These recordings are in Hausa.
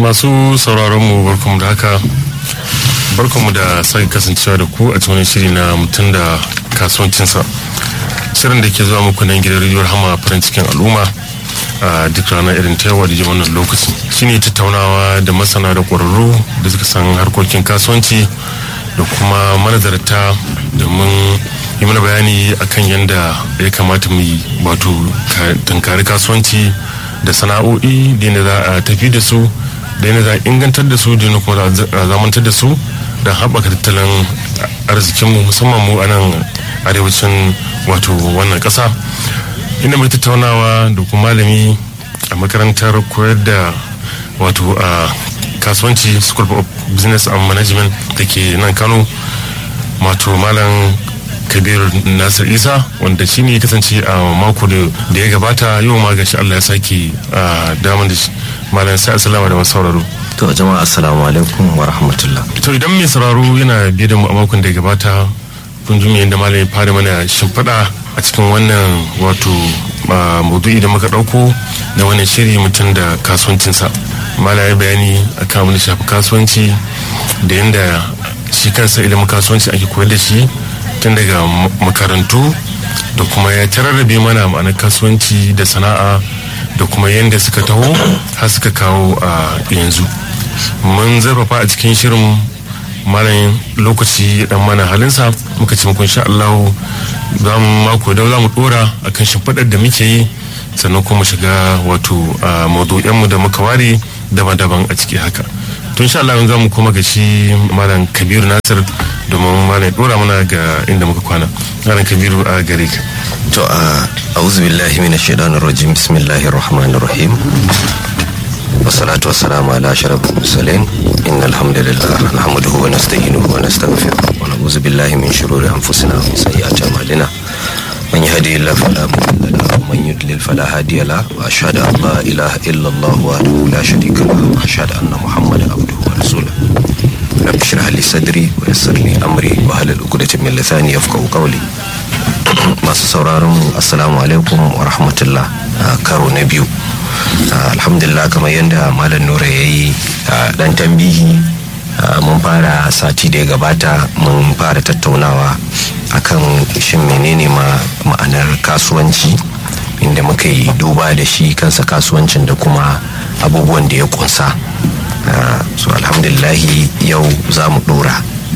masu sauraron mu barkamu da haka barkamu da sake kasancewa da ku a cikin shiri na mutum da kasuwancinsa shirin da ke zuwa muku nan gidan rediyo hama farin cikin al'umma a duk ranar irin ta yawa da ji wannan lokaci shine tattaunawa da masana da ƙwararru da suka san harkokin kasuwanci da kuma manazarta domin yi mana bayani akan yadda ya kamata mu yi wato tunkari kasuwanci da sana'o'i da yadda za a tafi da su da yadda za a ingantar da su da yadda kuma za a zamantar da su don haɓaka tattalin arzikinmu musamman mu a nan arewacin wato wannan ƙasa inda mai tattaunawa da kuma malami a makarantar koyar da wato a kasuwanci school of business and management da ke nan kano wato malam kabiru nasir isa wanda shi ne kasance a mako da ya gabata yau ma gashi allah ya sake damar da shi malam sai assalamu da masu sauraro to jama'a assalamu alaikum wa rahmatullah to idan mai sauraro yana biye da mu a makon da ya gabata kun ji yadda malam ya fara mana shimfiɗa a cikin wannan wato maudu'i da muka ɗauko na wannan shiri mutum da kasuwancinsa malam ya bayani akan abin da shafi kasuwanci da yadda shi kansa ilimin kasuwanci ake koyar da shi tun daga makarantu da kuma ya tararrabe mana ma'anar kasuwanci da sana'a da kuma yadda suka taho har suka kawo a yanzu mun zarfafa a cikin shirin malam lokaci dan mana halinsa muka ce muku insha Allah za mu mako da za mu dora akan shimfiɗar da muke yi sannan kuma shiga wato mu da muka ware daban-daban a ciki haka tun sha Allah za mu koma ga shi malam kabiru nasir domin malam ya dora mana ga inda muka kwana malam kabiru a gare ka to a auzu billahi minash shaitanir rajim bismillahir rahmanir rahim والصلاة والسلام على أشرف المرسلين إن الحمد لله نحمده ونستعينه ونستغفره ونعوذ بالله من شرور أنفسنا ومن سيئات أعمالنا من يهدي الله فلا مضل له ومن يضلل فلا هادي له وأشهد أن لا إله إلا الله وحده لا شريك له وأشهد أن محمدا عبده ورسوله رب اشرح لي صدري ويسر لي أمري واحلل عقدة من لساني يفقهوا قولي masu sauraron assalamu alaikum wa rahmatullah karo na biyu alhamdulillah kamar yadda malam nura ya yi dan tambihi mun fara sati da ya gabata mun fara tattaunawa akan shin menene ma ma'anar kasuwanci inda muka yi duba da shi kansa kasuwancin da kuma abubuwan da ya kunsa so alhamdulillahi yau za mu dora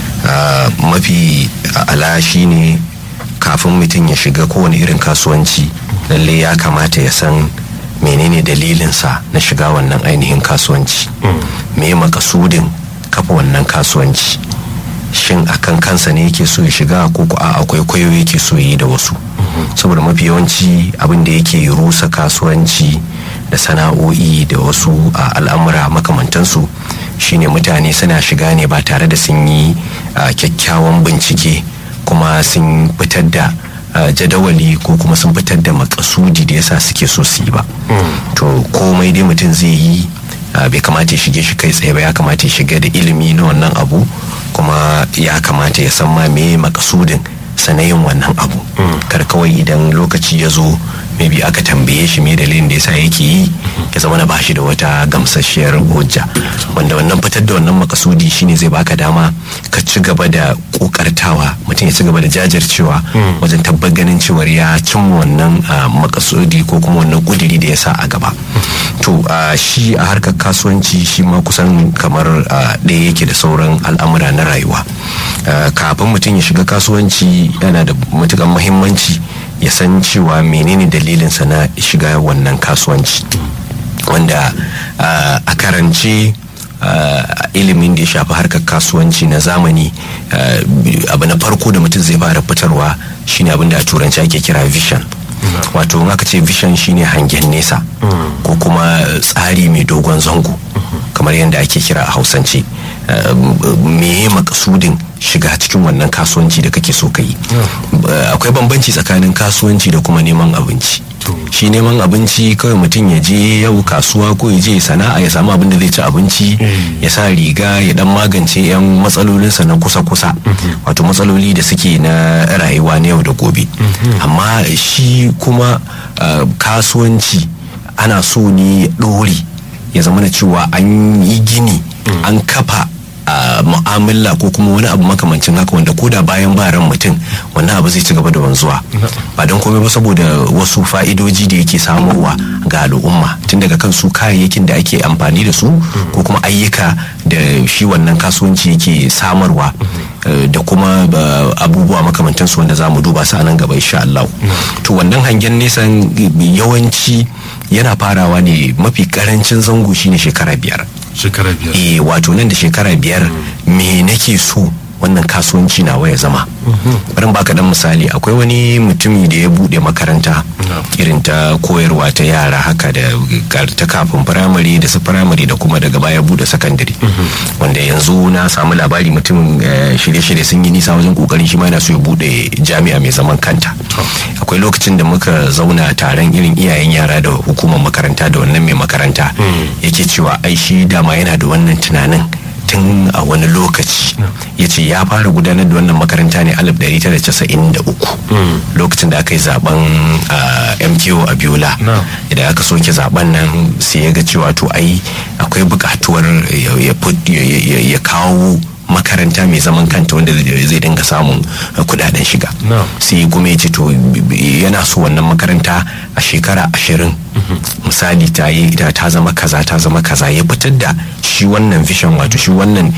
mafi ala shi ne kafin mutum ya shiga kowane irin kasuwanci lalle ya kamata ya san menene dalilinsa na shiga wannan ainihin kasuwanci me makasudin kafa wannan kasuwanci shin akan kansa ne yake so ya shiga ko a akwai kwayo yake so yi da wasu saboda mafi yawanci abin da yake rusa kasuwanci da sana'o'i da wasu al'amura makamantansu shine mutane suna shiga ne ba tare da sun yi kyakkyawan bincike kuma sun fitar da jadawali ko kuma sun fitar da makasudi da yasa suke so su yi ba to komai dai mutum zai yi bai kamata ya shige shi kai tsaye ba ya kamata ya shiga da ilimi na wannan abu kuma ya kamata ya san ma me makasudin sanayin wannan abu kar kawai idan lokaci ya zo maybe aka tambaye shi me dalilin da yasa yake yi ya zama na bashi da wata gamsasshiyar hujja wanda wannan fitar da wannan makasudi shine zai baka dama ka ci gaba da kokartawa mutum ya ci gaba da jajircewa wajen tabbar ganin cewar ya cimma wannan makasudi ko kuma wannan kudiri da ya sa a gaba to shi a harkar kasuwanci shi ma kusan kamar ɗaya yake da sauran al'amura na rayuwa kafin mutum ya shiga kasuwanci yana da matukan muhimmanci ya san cewa menene dalilinsa na shiga wannan kasuwanci wanda a karance ilimin da ya shafi harkar kasuwanci na zamani abu na farko da mutum zai fara fitarwa shine abin da a turanci ake kira vision wato in aka ce vision shine hangen nesa ko kuma tsari mai dogon zango kamar yadda ake kira a hausance meye makasudin shiga cikin wannan kasuwanci da kake so ka yi akwai bambanci tsakanin kasuwanci da kuma neman abinci shi neman abinci kawai mutum ya je yau kasuwa ko ya je sana'a ya samu abin da zai ci abinci ya sa riga ya dan magance yan matsalolinsa na kusa-kusa wato matsaloli da suke na rayuwa na yau da gobe amma shi kuma kasuwanci ana so ne ɗori ya zama na cewa an yi gini an kafa a mu'amala ko kuma wani abu makamancin haka wanda ko da bayan ba ran mutum wannan abu zai ci gaba da wanzuwa ba don komai ba saboda wasu fa'idoji da yake samarwa ga al'umma tun daga kan su kayayyakin da ake amfani da su ko kuma ayyuka da shi wannan kasuwanci yake samarwa da kuma abubuwa makamantan su wanda za mu duba su a nan gaba insha Allah to wannan hangen nesan yawanci yana farawa ne mafi karancin zango shine shekara biyar shekara biyar eh wato nan da shekara biyar me nake so wannan kasuwanci nawa ya zama bari baka dan misali akwai wani mutumi da ya bude makaranta irin ta koyarwa ta yara haka da ta kafin firamare da su firamare da kuma daga baya bude sakandare wanda yanzu na samu labari mutumin shirye-shirye sun yi nisa wajen kokarin shi ma yana so ya bude jami'a mai zaman kanta akwai lokacin da muka zauna taron irin iyayen yara da hukumar makaranta da wannan mai makaranta yake cewa ai shi dama yana da wannan tunanin tun a wani lokaci ya ce ya fara gudanar da wannan makaranta ne 1993 lokacin da aka yi zaben mko a biola idan aka soke zaben nan sai ya ga cewa to ai akwai bukatuwar ya kawo makaranta mai zaman kanta wanda zai dinga samun kudaden shiga sai kuma ya ce to yana so wannan makaranta a shekara ashirin misali ta yi ta zama kaza ta zama kaza ya fitar da shi wannan vision wato shi wannan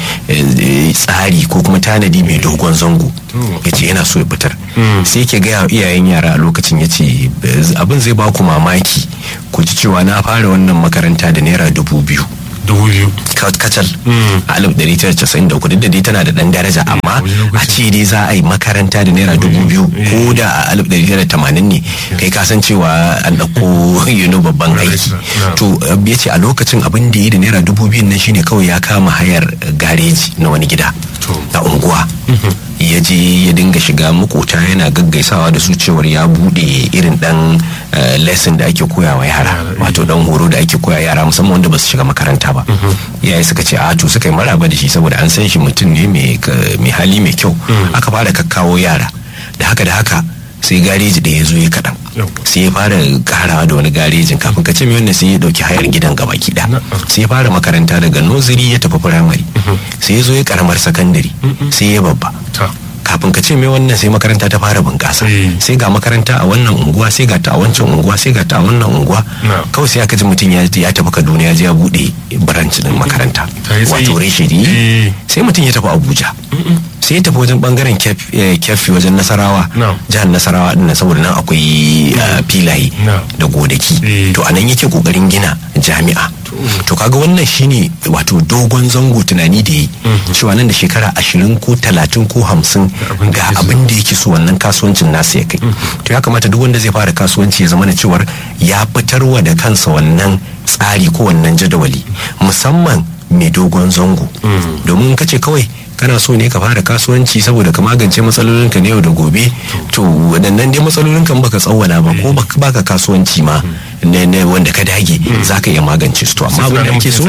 tsari ko kuma tanadi mai dogon zango ya ce yana so ya fitar sai ke gaya iyayen yara a lokacin ya ce abin zai ba ku mamaki ku ji cewa na fara wannan makaranta da naira dubu biyu dubu biyu kacal a alif ɗari tara casa'in da duk da dai tana da ɗan daraja amma a ce dai za a yi makaranta da naira dubu biyu ko da a alif ɗari tara tamanin ne kai ka san cewa an ɗauko yino babban aiki to ya ce a lokacin abin da ya yi da naira dubu biyun nan shine kawai ya kama hayar gareji na wani gida a unguwa ya je ya dinga shiga makota yana gaggaisawa da su cewar ya bude irin dan lesson da ake koya wa yara wato dan horo da ake koya yara musamman wanda ba su shiga makaranta ba iyaye suka ce a to suka yi maraba da shi saboda an san shi mutum ne mai hali mai kyau aka fara kakkawo yara da haka da haka sai gareji da ya zo ya kaɗan sai ya fara karawa da wani garejin kafin ka ce mai wannan sai ya dauki hayar gidan gaba kiɗa sai ya fara makaranta daga noziri ya tafi firamare sai ya zo ya karamar sakandare sai ya babba kafin ka ce mai wannan sai makaranta ta fara bunƙasa sai ga makaranta a wannan unguwa sai ga ta a wancan unguwa sai ga ta a wannan unguwa kawai sai aka ji mutum ya tafi kaduna ya je ya buɗe branch din makaranta wato reshidi sai mutum ya tafi abuja sai ya tafi wajen bangaren kefi wajen nasarawa jihar nasarawa din saboda nan akwai filaye da godaki to anan yake kokarin gina jami'a to kaga wannan shine wato dogon zango tunani da yi cewa nan da shekara ashirin ko talatin ko hamsin ga abin da yake so wannan kasuwancin nasa ya kai to ya kamata duk wanda zai fara kasuwanci ya zama da cewar ya fitarwa da kansa wannan tsari ko wannan jadawali musamman mai dogon zango domin ka ce kawai kana so ne ka fara kasuwanci saboda ka magance matsalolinka na yau da gobe to waɗannan dai matsalolin kan baka tsawwala ba ko baka kasuwanci ma ne wanda ka dage za ka iya magance su to amma abin da ake so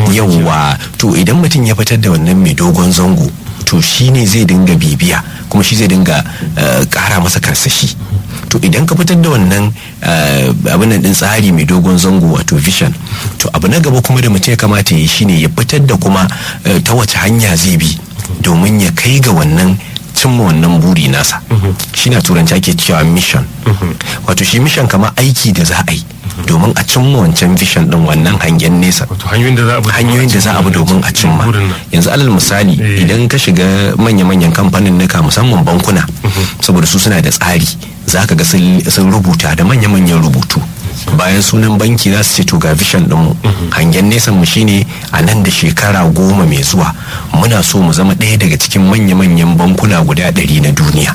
yawwa to idan mutum ya fitar da wannan mai dogon zango to shi ne zai dinga bibiya kuma shi zai dinga kara masa karsashi to idan ka fitar da wannan abin nan din tsari mai dogon zango wato vision to abu na gaba kuma da mutum ya kamata ya yi shine ya fitar da kuma ta wace hanya zai bi domin ya kai ga wannan cimma wannan buri nasa shi na turanci ake cewa mission wato shi mission kama aiki da za a yi domin a cimma wancan vision din wannan hangen nesa hanyoyin da za a bi domin a cimma yanzu alal misali idan ka shiga manya-manyan kamfanin nuka musamman bankuna saboda su suna da tsari za ka ga sun rubuta da manya-manyan rubutu bayan sunan banki za su ce to ga vision dinmu hangen nesan mu shine a nan da shekara goma mai zuwa muna so mu zama ɗaya daga cikin manya-manyan bankuna guda ɗari na duniya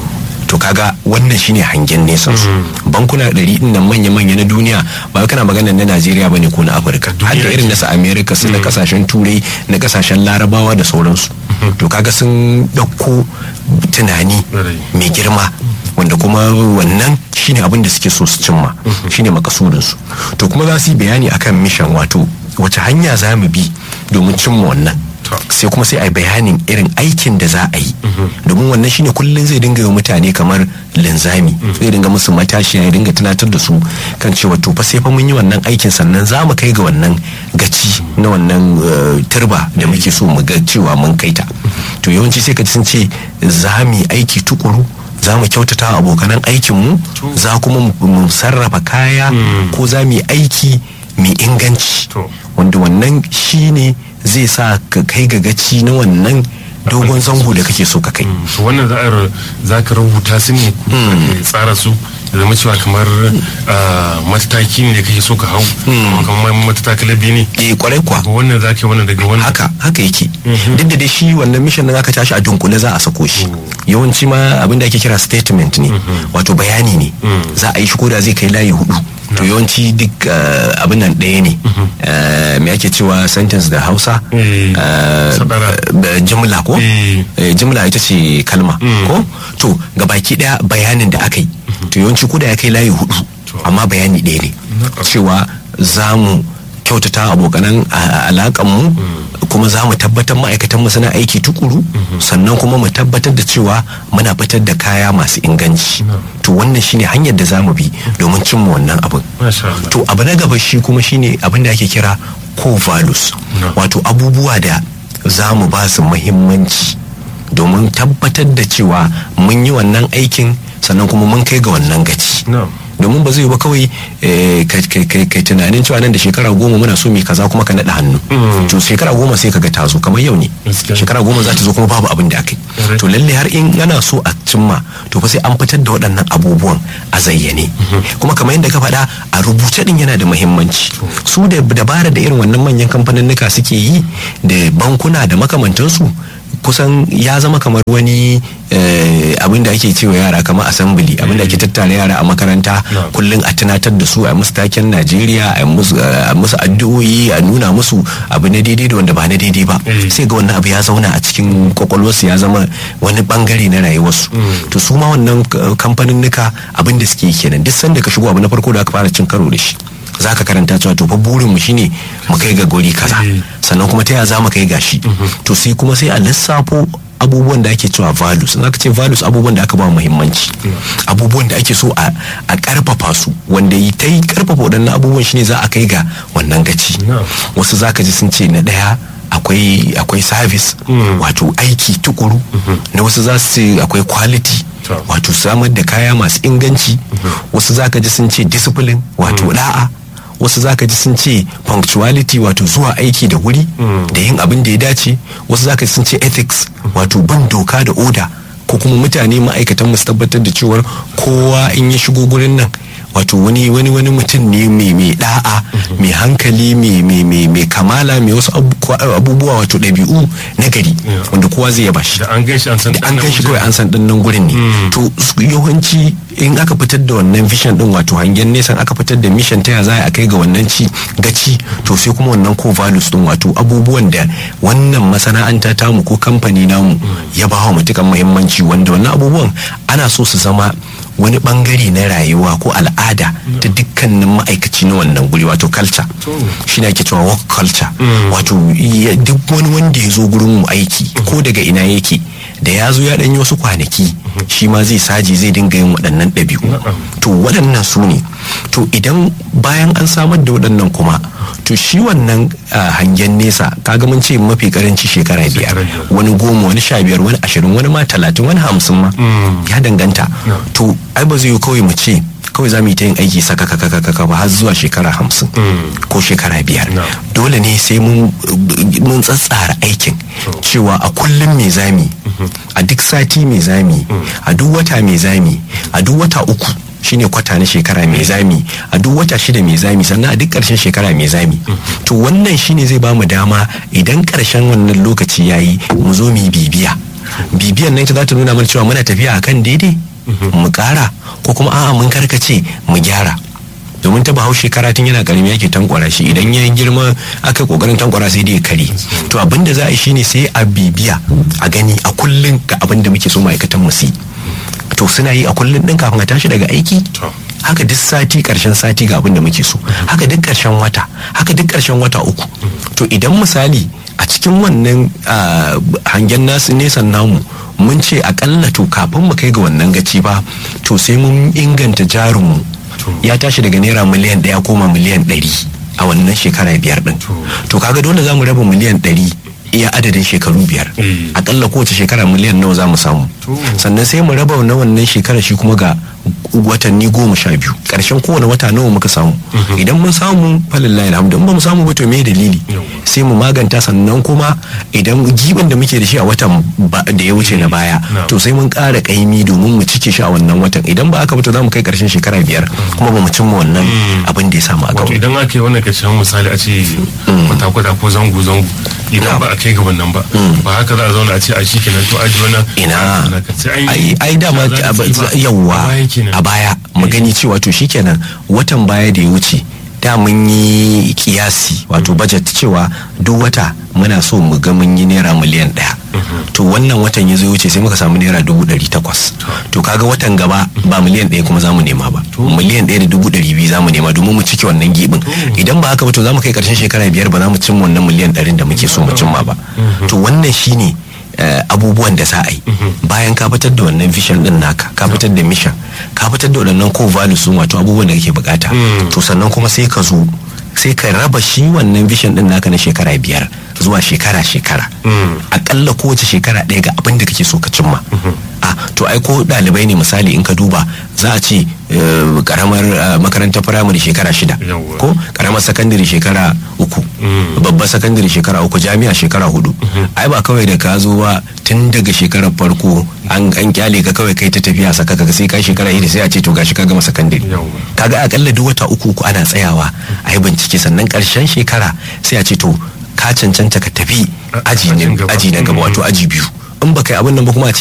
to kaga wannan shine hangen nesan su bankuna ɗari din nan manya-manya na duniya ba kana magana na najeriya bane ko na afirka har da irin nasa america su na kasashen turai na kasashen larabawa da sauransu to kaga sun ɗauko tunani mai girma wanda kuma wannan shine abin da suke so su cimma shine makasudinsu to kuma za su yi bayani akan mission wato wace hanya za mu bi domin cimma wannan sai kuma sai a yi bayanin irin aikin da za a yi domin wannan shine kullum zai dinga yi wa mutane kamar linzami zai dinga musu matashi ya dinga tunatar da su kan cewa to fa sai fa mun yi wannan aikin sannan za mu kai ga wannan gaci na wannan eh, turba da muke so mu ga cewa mun kai ta to yawanci sai ka ji sun ce za mu yi aiki tukuru za mu kyautata wa abokanan aikinmu za kuma mu- mu sarrafa kaya ko za mu yi aiki mai inganci To. wanda wannan shi ne zai sa ka kai ga gaci na wannan dogon zango da kake so ka kai to wannan za a ru- za ka rubuta su ne ko ka tsara su da zama cewa kamar ah, mataki ne da kake so ka hau kuma kamar matatakalar biyu ne eh kwarai kuwa ko wannan za ka yi wannan daga wannan haka haka yake duk da dai shi wannan mission din aka tashi a dunkule za a sako shi yawanci ma abin da ake kira statement ne wato bayani ne za a yi shi koda zai kai layi hudu to yawanci duk eh, abin nan ɗaya ne Eh, me ake cewa sentence da hausa Eh, Eh, sadara. eh, jimla ko Eh. Eh, jimla ita ce kalma ko to ga baki daya bayanin da aka yi to yawanci koda ya kai layi hudu amma bayani ɗaya ne cewa za mu kyautata abokanan alakanmu kuma za mu tabbatar ma'aikatanmu suna aiki tukuru sannan kuma mu tabbatar da cewa muna fitar da kaya masu inganci to wannan shine hanyar da za mu bi domin cimma wannan abin Masha Allah. to abu na gaba shi kuma shine abin da ake kira core values No. wato abubuwa da za mu ba su muhimmanci domin tabbatar da cewa mun yi wannan aikin sannan kuma mun kai ga wannan gaci No. domin ba zai ba kawai eh, kai kai- kai kai tunanin cewa nan da shekara goma muna so mai kaza kuma ka naɗa hannu Mm. to shekara goma sai kaga ta zo kamar yau ne Gaskiya. shekara goma za ta zo kuma babu abin da aka yi Correct. to lalle har in ana so a cimma to fa sai an fitar da waɗannan abubuwan a zayyane kuma kamar yadda ka faɗa a rubuce din yana da muhimmanci su da dabara da irin wannan manyan kamfaninnika suke yi da bankuna da makamantansu kusan ya zama kamar wani eh, abin da ake cewa yara kamar assembly abin da ake tattara yara a makaranta No. kullum a tunatar da su a musu taken najeriya a musu a musu addu'o'i a nuna musu abu na daidai da wanda ba na daidai ba Eh. sai ga wannan abu ya zauna a cikin kwakwalwarsu ya zama wani bangare na rayuwarsu to su ma wannan k- kamfaninnika abin da suke yi kenan duk sanda ka shigo abu na farko da aka fara cin karo da shi za ka karanta cewa to fa burin mu shine mu kai ga guri kaza Eh. sannan kuma ta yaya za mu kai gashi to sai kuma sai a lissafo abubuwan da ake cewa values in aka ce values abubuwan da aka ba muhimmanci abubuwan da ake so a a karfafa su wanda yi ta yi karfafa waɗannan abubuwan shine za a kai ga wannan gaci No. wasu zaka ji sun ce na ɗaya akwai akwai service Mm. wato aiki tukuru na wasu za su ce akwai quality To. wato samar da kaya masu inganci wasu zaka ji sun ce discipline wato da'a wasu zaka ji sun ce punctuality wato zuwa aiki da wuri da yin abin da ya dace wasu zaka ji sun ce ethics wato bin doka da oda ko kuma mutane ma'aikatan mu su tabbatar da cewar kowa in ya shigo gurin nan wato wani wani wani mutum ne mai mai da'a mai hankali mai mai mai mai kamala mai wasu abu- abubuwa wato ɗabi'u na gari Yeah. wanda kowa zai yaba shi da an gan shi an san da an ɗan gan shi namiji. kawai an san ɗan nan gurin ne to su- yawanci in aka fitar da wannan vision din wato hangen nesan aka fitar da mission ta ya za a kai ga wannan ci gaci to sai kuma wannan core values din wato abubuwan da wannan masana'anta tamu ko kamfani namu ya ba wa matukan muhimmanci wanda wannan abubuwan ana so su zama wani bangare na rayuwa ko al'ada ta dukkanin ma'aikaci na wannan guri wato culture shi ne ake cewa work culture wato ya- duk wani wanda ya zo gurin mu aiki ko daga ina yake da ya zo ya ɗanyi wasu kwanaki shi ma zai saji zai dinga yin waɗannan ɗabi'u to waɗannan su ne to idan bayan an samar da waɗannan kuma to shi wannan ah, hangen nesa kaga mun ce mafi karanci shekara biyar Shekara biyar. wani goma wani sha biyar wani ashirin wani ma talatin wani hamsin ma ya danganta No. to ai ba zai yi kawai mu ce kawai za mu yi ta yin aiki saka kaka kaka ba har zuwa shekara hamsin ko shekara biyar No. dole ne sai mun mun tsatsara aikin cewa a kullum me zami a duk sati me zami a duk wata me zami a duk wata uku shine kwata na shekara mai zami a duk wata shida mai zami sannan a duk ƙarshen shekara mai zami to wannan shine zai bamu dama idan ƙarshen wannan lokaci yayi mu zo mu yi bibiya bibiyan nan ita za ta nuna mana cewa muna tafiya akan daidai mu ƙara ko kuma a'a mun karkace mu gyara domin ta bahaushe karatun yana karami yake tankwara shi idan ya girma aka kokarin tankwara sai dai ya kare to abin da za a yi shine sai a bibiya a gani a kullun ga abin da muke so ma'aikatan mu su yi to suna yi a kullun din kafin a tashi daga aiki To. haka duk sati karshen sati ga abin da muke so haka duk karshen wata haka duk karshen wata uku to idan misali a cikin cikin wannan ah, hangen nasu nesan namu mun ce akalla to kafin mu kai ga wannan gaci ba to sai mun inganta jarinmu ya tashi daga naira miliyan ɗaya koma miliyan ɗari a wannan shekara biyar ɗin to kaga dole za mu raba miliyan ɗari iya adadin shekaru biyar Eh. akalla kowace shekara miliyan nawa za mu samu To. sannan sai mu raba na wannan shekara shi kuma ga watanni goma sha biyu ƙarshen kowane wata nawa muka samu idan mun samu falillahi alhamdu in ba mu samu ba to me dalili Yawwa. sai mu maganta sannan kuma idan giban da muke da shi a watan ba- da ya wuce na baya Na'am. to sai mun ƙara ƙaimi domin mu cike shi a wannan watan idan ba aka ba to za mu kai ƙarshen shekara biyar kuma ba mu cimma wannan abin da ya samu a wato gaba idan aka yi wannan kashin misali a ce kwata-kwata ko zango-zango idan ba a kai ga wannan ba ba haka za a zauna a ce a shi kenan to aji wannan ina sai an ai yi ai dama za a ab- ci ba. yawwa A baya kenan. a baya mu gani cewa to shikenan watan baya da ya wuce da mun yi kiyasi wato budget cewa duk wata muna so mu ga mun yi naira miliyan ɗaya to wannan watan ya zo ya wuce sai muka samu naira dubu ɗari takwas to kaga watan gaba ba miliyan ɗaya kuma za mu nema ba miliyan ɗaya da dubu ɗari biyu za mu nema domin mu cike wannan gibin idan ba haka ba to za mu kai ƙarshen shekara biyar ba za mu cimma wannan miliyan ɗarin da muke so mu cimma ba to wannan shine eh, abubuwan da za a yi bayan ka fitar da wannan vision din naka ka fitar da mission ka fitar da waɗannan core values sun wato abubuwan da kake bukata to sannan kuma sai ka zo sai ka raba shi wannan vision din naka na shekara biyar zuwa shekara shekara akalla kowace shekara ɗaya ga abin da kake so ka cimma a to ai ko ɗalibai ne misali in ka duba za a ce eh, karamar eh, makarantar firamare shekara shida Yawwa. ko karamar sakandare shekara uku babbar sakandare shekara uku jami'a shekara hudu ai ba kawai da ka zo ba tun daga shekarar farko an an kyale ka kawai kai ta tafiya saka ka sai kai shekara iri sai a ce to gashi ka gama sakandare Yawwa. kaga akalla duk wata uku uku ana tsayawa a yi bincike sannan karshen shekara sai a ce to ka cancanta ka tafi A- aji ajin ne- gaba. aji na gaba Mhm. wato aji biyu in ba kai abin nan ba kuma a ce